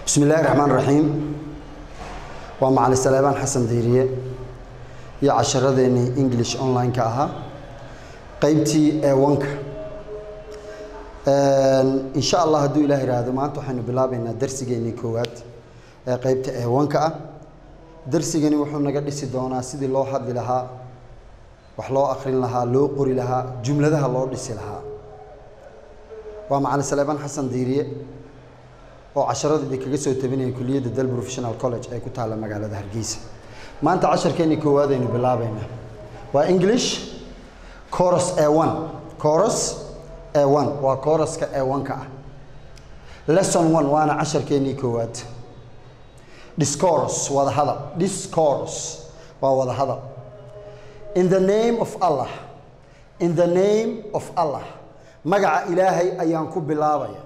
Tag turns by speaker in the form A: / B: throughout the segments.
A: bismi illaahi raxmaan raxiim waa macali saleebaan xasan diiriye iyo casharadeenii english online-ka ahaa qeybtii eewanka insha allah hadduu ilaah ihaahdo maanta waxaynu bilaabaynaa darsigeenii koowaad ee qeybta eewanka ah darsigani wuxuu naga dhisi doonaa sidii loo hadli lahaa wax loo akrin lahaa loo qori lahaa jumladaha loo dhisi lahaa waa macali saleebaan xasan diiriye oo casharada idinkaga soo tabinaya kuliyadda dal professional college ee ku taalla magaalada hargeysa maanta casharkeenii koowaad aynu bilaabaynaa waa english coros e one coros e one waa coraska e one-ka ah lesson one waana casharkeenii koowaad discourse wada hadal discourse waa wada hadal in the name of allah in the name of allah magaca ilaahay ayaan ku bilaabaya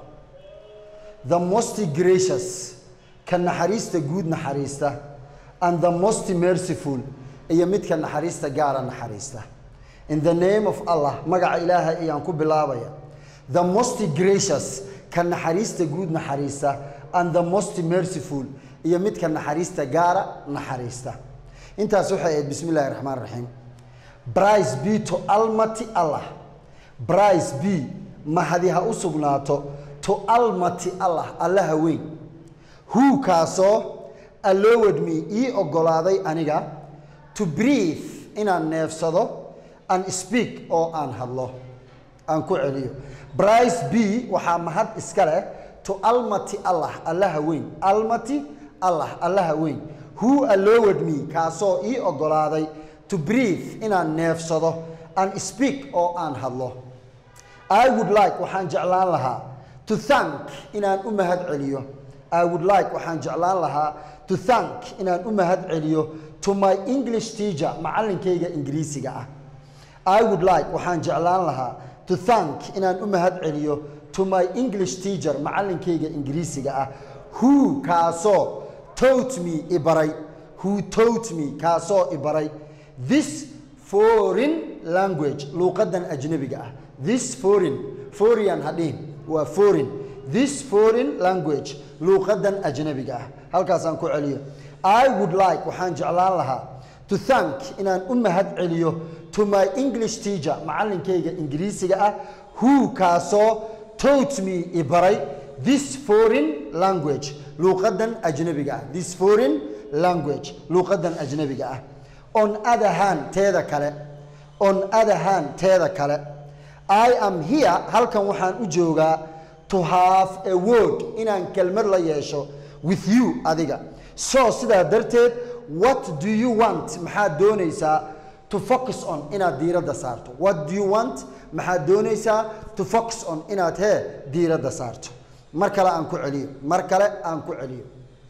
A: the most gracious ka naxariista guud naxariista and the most merciful iyo midka naxariista gaara naxariista in the name of allah magaca ilaahay ayaan ku bilaabaya the most gracious ka naxariista guud naxariista and the most merciful iyo midka naxariista gaara naxariista intaas waxay ahayd bismi illaahi raxmaan raxiim brice b to almati allah brice b mahadi ha u sugnaato to almati allah allaha weyn who kaasoo allowed me ii oggolaaday aniga to breathe inaan neefsado and speak oo aan hadlo aan ku celiyo brice b waxaa mahad iska leh to almati allah allaha weyn almati allah allaha weyn who allowed me kaasoo ii oggolaaday to breathe inaan neefsado and speak oo aan hadlo i would like waxaan jeclaan lahaa to thank inaan u mahad celiyo i would like waxaan jeclaan lahaa to thank inaan u mahad celiyo to my english teacher macallinkayga ingiriisiga ah i would like waxaan jeclaan lahaa to thank inaan u mahad celiyo to my english teacher macallinkayga ingiriisiga ah who kaasoo taught me ibaray who taught me kaasoo ibaray this foreign language luuqadan ajnabiga ah this foreign foreign hadhihin waa foreign this foreign language luuqadan ajnabiga ah halkaasaan ku celiyo i would like waxaan jeclaan lahaa to thank inaan u mahad celiyo to my english teacher macallinkayga ingiriisiga ah who kaasoo taught me ibaray this foreign language luuqadan ajnabiga ah this foreign language luuqadan ajnabiga ah on other hand teeda kale on other hand teeda kale i am here halkan waxaan u joogaa to have a word inaan kelmad la yeesho with you adiga so sidaa darteed what do you want maxaad doonaysaa to focus on inaad diiradda saarto what do you want maxaad doonaysaa to focus on inaad hee diiradda saarto mar kale aan ku celiyo mar kale aan ku celiyo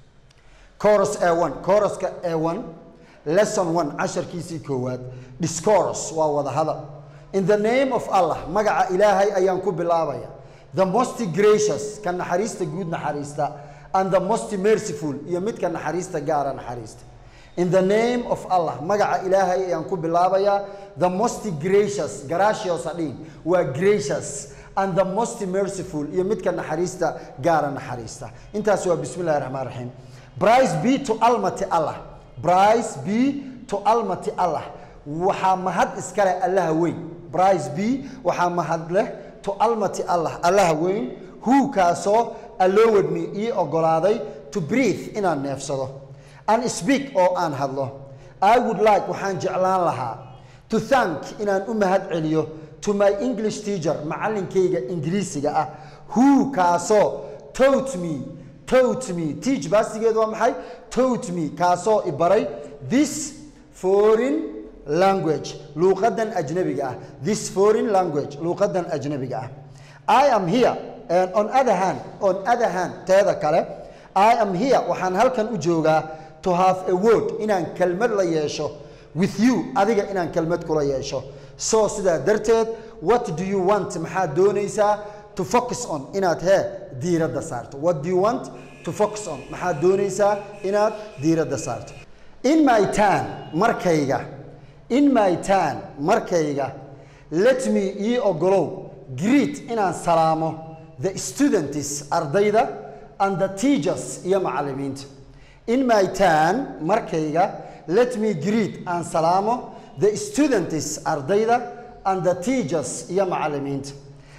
A: coros a one coroska a one lesson one casharkiisii koowaad discourse waa wada hadal in the name of allah magaca ilaahay ayaan ku bilaabaya the most gracious ka naxariista guud naxariista and the most merciful iyo midka naxariista gaara naxariista in the name of allah magaca ilaahay ayaan ku bilaabayaa the most gracious gracious adhin waa gracious and the most merciful iyo midka naxariista gaara naxariista intaas waa bismi illahi raxmaan raxiim brice b to almati allah brice b to almati allah waxaa mahad iskale allaha weyn brice b waxaa mahad leh to almati allah allaha weyn who kaasoo allowed me ii oggolaaday to breathe inaan neefsado and speak oo aan hadlo i would like waxaan jeclaan lahaa to thank inaan u mahad celiyo to my english teacher macallinkayga ingiriisiga ah who kaasoo taught me taught me teach baasigeedu waa maxay taught me kaasoo ibaray this foreign language luuqadan ajnabiga ah this foreign language luuqadan ajnabiga ah i am here and on other hand on other hand teeda kale i am here waxaan halkan u joogaa to have a word inaan kelmad la yeesho with you adiga inaan kelmad kula yeesho so sidaa darteed what do you want maxaad doonaysaa to focus on inaad hee diiradda saarto what do you want to focus on maxaad doonaysaa inaad diiradda saarto in my turn markayga in my turn markayga let me ii ogolow greet inaan salaamo the students ardayda and the teachers iyo macallimiinta in my turn markayga let me greet aan salaamo the students ardayda and the teachers iyo macallimiinta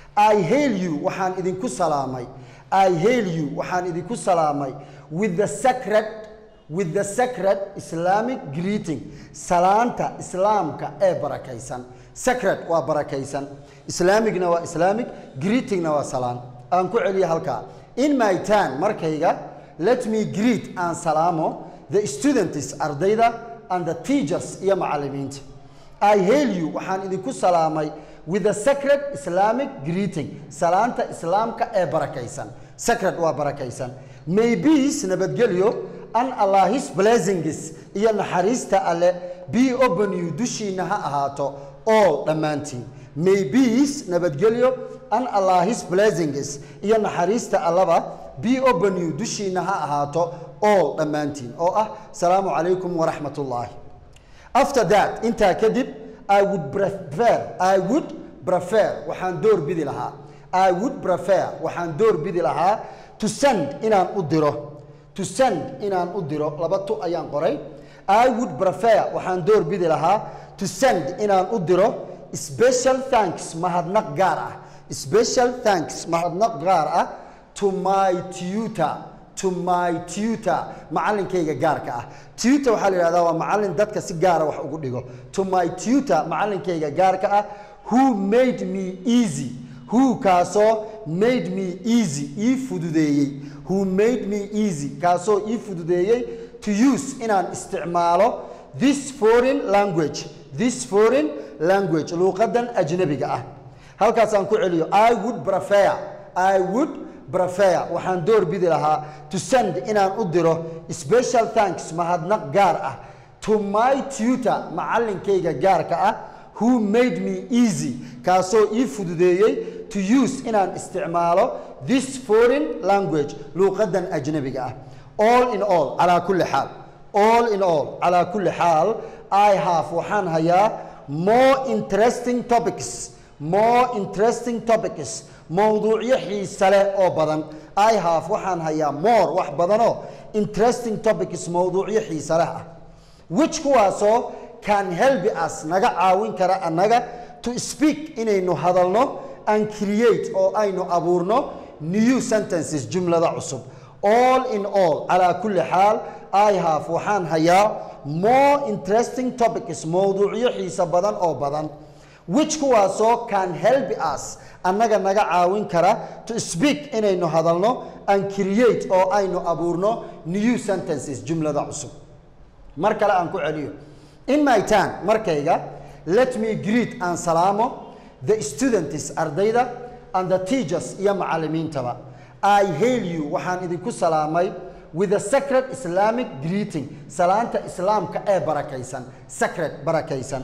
A: I hail you waxaan idinku salaamay I hail you waxaan idinku salaamay with the sacred with the sacred Islamic greeting salaanta islaamka ee barakaysan sacred waa barakaysan islamicna waa islamic greetingna waa salaan aan ku celiya halkaa in my turn markayga let me greet aan salaamo the students ardayda and the teachers iyo macallimiinta I hail you waxaan idinku salaamay with the sacred Islamic greeting salaanta islaamka ee barakaysan sacred waa barakaysan may peace nabadgelyo an Allah's blessings iyo naxariista alle be upon you dushiina ha ahaato all dhammaantiin may peace nabadgelyo an Allah's blessings iyo naxariista allaba be upon you dushiina ha ahaato all dhammaantiin oo ah salaamu calaykum waraxmatullaahi after that intaa kadib I would prefer I would prefer waxaan door bidi lahaa I would prefer waxaan door bidi lahaa to send inaan u diro to send inaan u diro laba tu ayaan qoray I would prefer waxaan door bidi lahaa to send inaan u diro special thanks mahadnaq gaar ah special thanks mahadnaq gaar ah to my tutor to my tutor macallinkayga gaarka ah tutor waxaa la yidhahdaa waa macallin dadka si gaara wax ugu dhigo to my tutor macallinkayga gaarka ah who made me easy who kaasoo made me easy ii fududeeyey who made me easy kaasoo ii fududeeyey to use inaan isticmaalo this foreign language this foreign language luuqadan ajnabiga ah halkaasaan ku celiyo i would prefer i would prefer waxaan door bidi lahaa to send inaan u diro special thanks mahadnaq gaar ah to my tutor macallinkayga gaarka ah who made me easy kaasoo ii fududeeyey to use inaan isticmaalo this foreign language luuqadan ajnabiga ah all in all calaa kulli xaal all in all calaa kulli xaal i have waxaan hayaa more interesting topics more interesting topics mowduucyo xiise leh oo badan i have waxaan hayaa more wax badanoo interesting topics mowduucyo xiise leh ah which kuwaasoo can help us naga caawin kara annaga to speak inaynu hadalno and create oo aynu abuurno new sentences jumlada cusub all in all calaa kulli xaal i have waxaan hayaa more interesting topics mowduucyo xiise badan oo badan which kuwaasoo can help us annaga naga caawin kara to speak inaynu hadalno and create oo aynu abuurno new sentences jumlada cusub mar kale aan ku celiyo in my turn markayga let me greet aan salaamo the students ardayda and the teachers iyo macallimiintaba i hail you waxaan idinku salaamay with a sacred islamic greeting salaanta islaamka ee barakaysan sacred barakaysan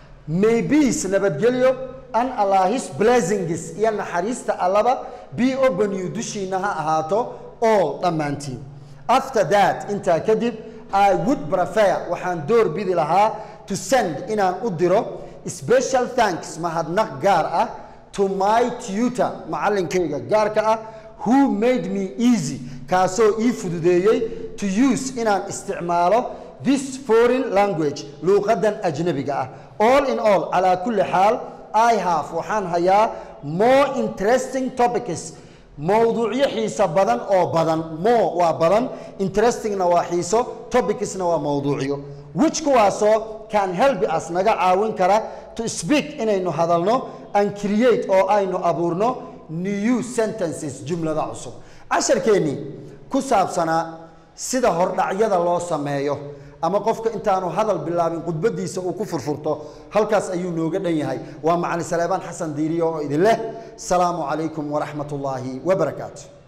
A: may peace nabadgelyo an allahis blessings iyo naxariista allaba be open you dushiina ha ahaato all dhammaantiin after that intaa kadib i would prefer waxaan door bidi lahaa to send inaan u diro special thanks mahadnaq gaar ah to my tutor macallinkayga gaarka ah who made me easy kaasoo ii fududeeyey to use inaan isticmaalo this foreign language luuqadan ajnabiga ah all in all calaa kulli xaal i have waxaan hayaa more interesting topics mowduucyo xiiso badan oo badan more waa badan interestingna waa xiiso topicsna waa mowduucyo which kuwaasoo can help us naga caawin kara to speak inaynu hadalno and create oo aynu abuurno new sentences jumlada cusub casharkeennii ku saabsanaa sida hordhacyada loo sameeyo ama qofka intaanu hadal bilaabin khudbadiisa uu ku furfurto halkaas ayuu nooga dhan yahay waa macali saleebaan xasan diiriyo oo idin leh salaamu calaykum waraxmat ullaahi wabarakaatu